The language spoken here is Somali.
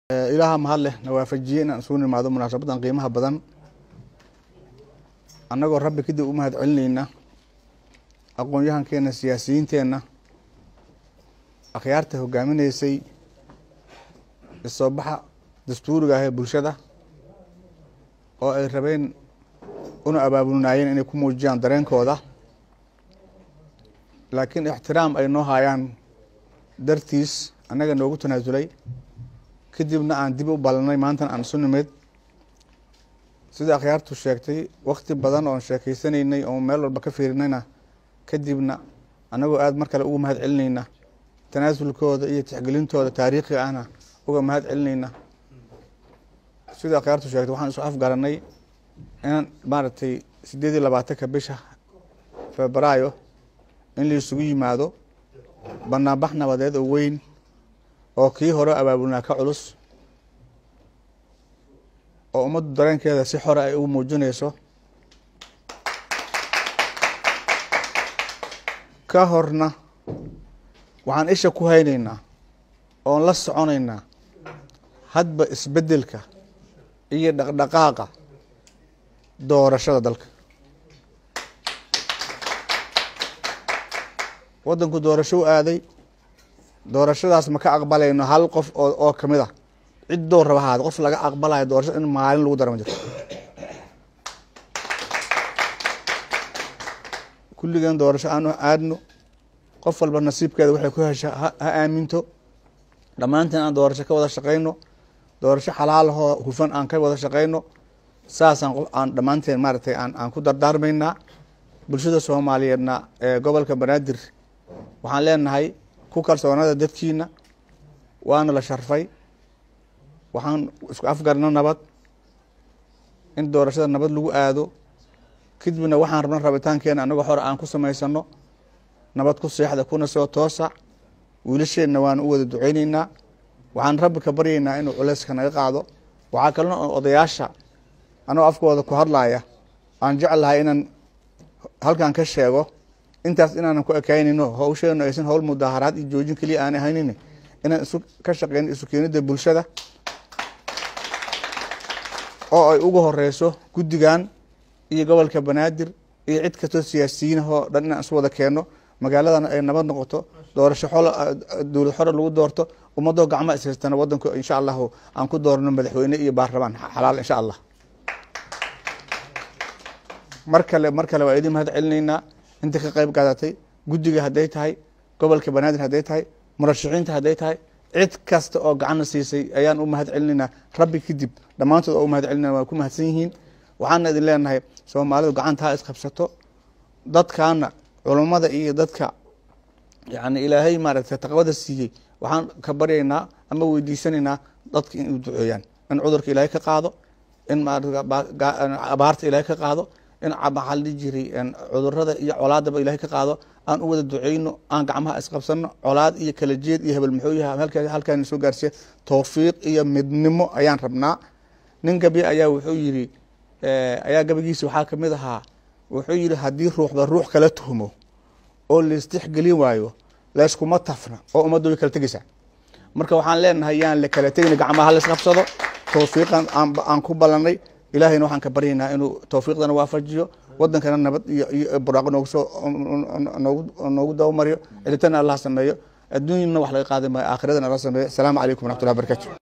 ilaaha mahad leh na waafajiyey inaan isugu nimaado munaasabadan qiimaha badan annagoo rabbi kadib u mahad celineyna aqoon-yahankeena siyaasiyiinteenna akhyaarta hogaaminaysay isoo baxa dastuuriga ah ee bulshada oo ay rabeen una abaabulnaayeen inay ku muujiyaan dareenkooda laakiin ixtiraam ay noo haayaan dartiis annaga noogu tanaasulay kadibna aan dib u ballanay maantana aan isu nimid sida akhyaartu sheegtay wakti badan oon sheekeysanaynay oon meel walba ka fiirinayna kadibna annagoo aada mar kale uga mahad celineyna tanaasulkooda iyo tixgelintooda taariikhiga ahna uga mahad celineyna sida akhyaartu sheegtay waxaan isu afgaranay inaan maaragtay sideed iyo labaatanka bisha febraayo in laisugu yimaado banaanbax nabadeed oo weyn oo kii hore abaabulnaa ka culus oo ummaddu dareenkeeda si xore ay ugu muujinayso ka horna waxaan isha ku hayneynaa oon la soconeynaa hadba isbeddelka iyo dhaqdhaqaaqa doorashada dalka waddanku doorasho u aaday doorashadaas ma ka aqbalayno hal qof oo oo kamid a cid doo raba ahaada qof laga aqbalayo doorashada in maalin lagu dara ma jirto kulligeen doorasho aanu aadno qof walba nasiibkeeda waxay ku hesha ha aaminto dhammaanteen aan doorasho ka wada shaqeyno doorasho xalaalahoo hufan aan ka wada shaqeyno saasaan qof aan dhammaanteen maaragtay aan aan ku dardaarmaynaa bulshada soomaaliyeedna ee gobolka banaadir waxaan leenahay ku kalsoonada dadkiina waana la sharfay waxaan isku afgarno nabad in doorashada nabad lagu aado kadibna waxaan rabna rabitaankeena anagoo xor aan ku samaysano nabad ku seexda kuna soo toosa wiilasheenna waan u wada duceyneynaa waxaan rabbi ka baryeynaa inuu culeyska naga qaado waxaa kalena odayaasha anagoo afkooda ku hadlaya aan jeclahay inaan halkan ka sheego intaas inaanan ku ekaynayno hawsheenu aysan howl mudaaharaad iyo joojin keliya aan ahaynin inaan isu ka shaqeyno isu keenida bulshada oo ay ugu horeyso guddigan iyo gobolka banaadir iyo cid kastoo siyaasiyiinahoo dhan inaan isu wada keeno magaaladana ay nabad noqoto doorasho xol dowlad xore lagu doorto ummadoo gacmo ishaystana wadanku insha allahu aan ku doorno madaxweyne iyo baarlamaan xalaal insha allah mar kale mar kale waa idin mahad celineynaa inta ka qeyb qaadatay guddiga hadday tahay gobolka banaadir hadday tahay murashaxiinta hadday tahay cid kasta oo gacanna siisay ayaan u mahad celinaynaa rabbi kadib dhammaantood oo u mahad celinayna waa ku mahadsan yihiin waxaana idin leenahay soomaalidu gacanta ha isqabsato dadkaana culummada iyo dadka yani ilaahay maaragtay taqwada siiyey waxaan ka baryaynaa ama weydiisanaynaa dadka inay duceeyaan in cudurka ilaahay ka qaado in abaarta ilaahay ka qaado in maxaa la dhihi jiray cudurada iyo colaadaba ilahay ka qaado aan u wada duceyno aan gacmaha isqabsano colaad iyo kala jeed iyo hebel muxuu yaha halkaan soo gaarsiiya towfiiq iyo midnimo ayaan rabnaa nin gabi ayaa wuxuu yiri ayaa gabagiisa waxaa kamid ahaa wuxuu yihi haddii ruuxba ruux kala tuhmo oo laistixgelin waayo layskuma tafna oo ummadda way kala tegeysaa marka waxaan leenahay yaan la kala tegin gacmaha la isqabsado towfiiqan aan ku ballanay ilahayna waxaan ka baryaynaa inuu towfiiqdana waafajiyo wadankana nabad iyo buraaqo noogu soo noogu dabamariyo celitana allah sameeyo adduunyana wax laga qaadi maayo aakhiradana alla sameeyo asalaamu calaykum waraxmatullahi barakatu